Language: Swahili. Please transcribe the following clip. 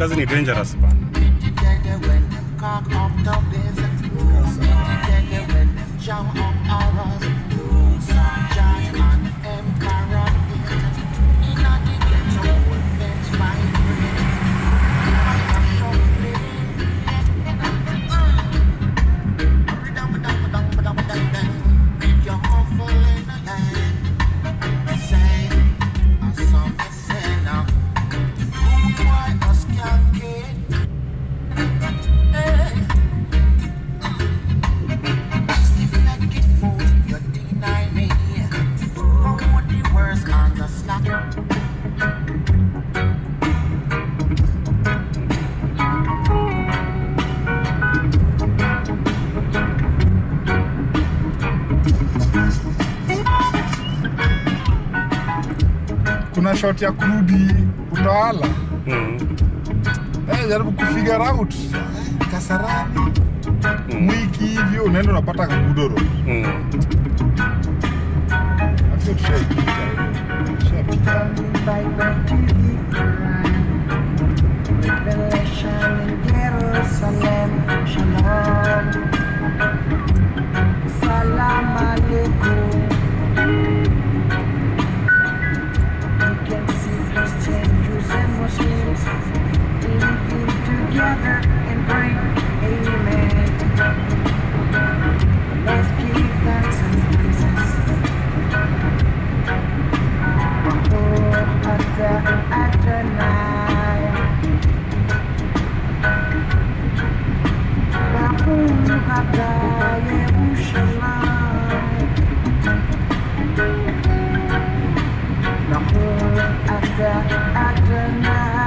kazi ni dangerous bana. Together when them cock up the desert. Together when them jam up ours. Giant and emperor. In a the ghetto, fence vibrate. I am shuffling. Make your awful in the land. Say, a song is say now. Who why us can't get? Stiff-necked fool, you deny me. From what the worst on the slack. kuna shot ya kurudi utawala Mm. eh, jaribu kufigure out kasarani mwiki hivyo unaenda unapata kagudoro Mm. afio tushaipita tushapita Bye bye to the Quran. Revelation in Jerusalem. Shalom. Salam alaikum. You can see Christian, Jews, and Muslims living together and pray. Amen. Let's give thanks and praises. حتى أتناي نقول حتى يرشلاي نقول حتى أتناي